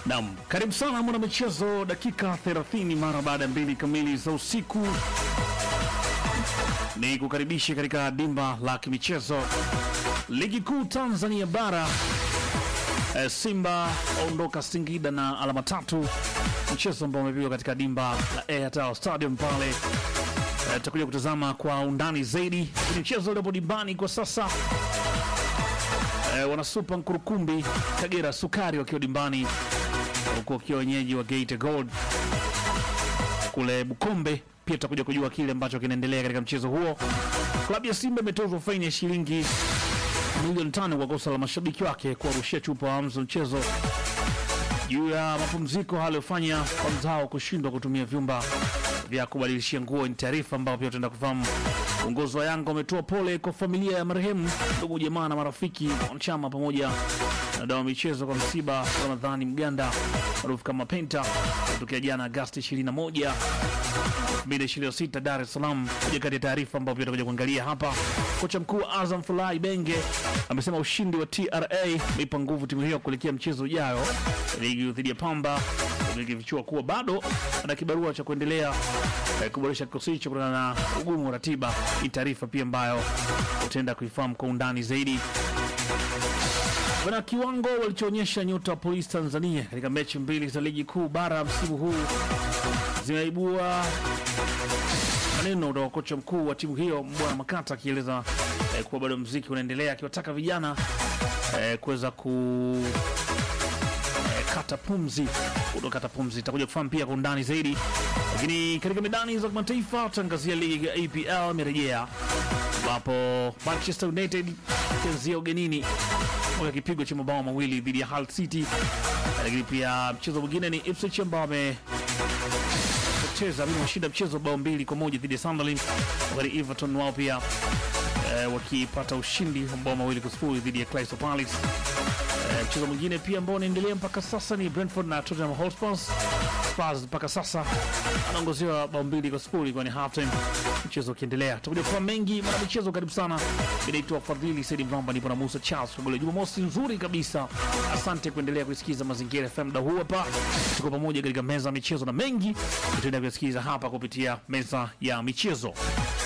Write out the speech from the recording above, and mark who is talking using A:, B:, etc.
A: Naam, karibu sana mwana michezo, dakika 30 mara baada ya mbili kamili za usiku, ni kukaribisha katika dimba la kimichezo ligi kuu Tanzania bara. E, Simba aondoka Singida na alama tatu, mchezo ambao umepigwa katika dimba la Airtel Stadium pale. E, tutakuja kutazama kwa undani zaidi kwenye mchezo uliopo dimbani kwa sasa. E, wanasupa Nkurukumbi Kagera Sukari wakiwa dimbani huku wakiwa wenyeji wa Gate Gold kule Bukombe. Pia tutakuja kujua kile ambacho kinaendelea katika mchezo huo. Klabu ya Simba imetozwa faini ya shilingi milioni tano kwa kosa la mashabiki wake kuwarushia chupa wa mzo mchezo juu ya mapumziko aliyofanya kwa mzao kushindwa kutumia vyumba vya kubadilishia nguo. Ni taarifa ambayo pia tutaenda kufahamu. Uongozi wa Yanga umetoa pole kwa familia ya marehemu, ndugu, jamaa na marafiki, wanachama pamoja na dawa michezo kwa msiba wa Ramadhani Mganda maarufu kama Penta kutokea jana Agasti 21 2026 Dar es Salaam. Moja kati ya taarifa ambayo pia tutakuja kuangalia hapa, kocha mkuu wa Azam Fulai Benge amesema ushindi wa TRA umeipa nguvu timu hiyo kuelekea mchezo ujao ligi dhidi ya Pamba, ikifichua kuwa bado ana kibarua cha kuendelea eh, kuboresha kikosi hicho kutokana na ugumu wa ratiba. Ni taarifa pia ambayo utaenda kuifahamu kwa undani zaidi. Bana, kiwango walichoonyesha nyota wa polisi Tanzania katika mechi mbili za ligi kuu bara msimu huu zimeibua maneno kutoka kocha mkuu wa timu hiyo Mbwana Makata akieleza eh, kuwa bado mziki unaendelea, akiwataka vijana eh, kuweza ku eh, kata pumzi kutokata pumzi. Itakuja kufahamu pia kwa undani zaidi, lakini katika medani za kimataifa tutaangazia ligi ya APL imerejea ambapo Manchester United ikianzia ugenini moja kipigo cha mabao mawili dhidi ya Hull City, lakini pia mchezo mwingine ni Ipswich ambao wamepoteza mimi washinda mchezo bao mbili kwa moja dhidi ya Sunderland, wakati Everton wao pia eh, wakipata ushindi wa mabao mawili kwa sifuri dhidi ya Crystal Palace. Eh, mchezo mwingine pia ambao unaendelea mpaka sasa ni Brentford na Tottenham Hotspur. Spurs mpaka sasa anaongozewa bao mbili kwa sifuri kwani halftime, mchezo ukiendelea. Tutakuja kwa mengi mara michezo. Karibu sana, inaitwa Fadhili Saidi Mramba, nipo na Musa Charles Kagole. Jumamosi nzuri kabisa, asante kuendelea kuisikiza Mazingira FM. Muda huu hapa tuko pamoja katika meza ya michezo na mengi tutaenda kusikiliza hapa kupitia meza ya michezo.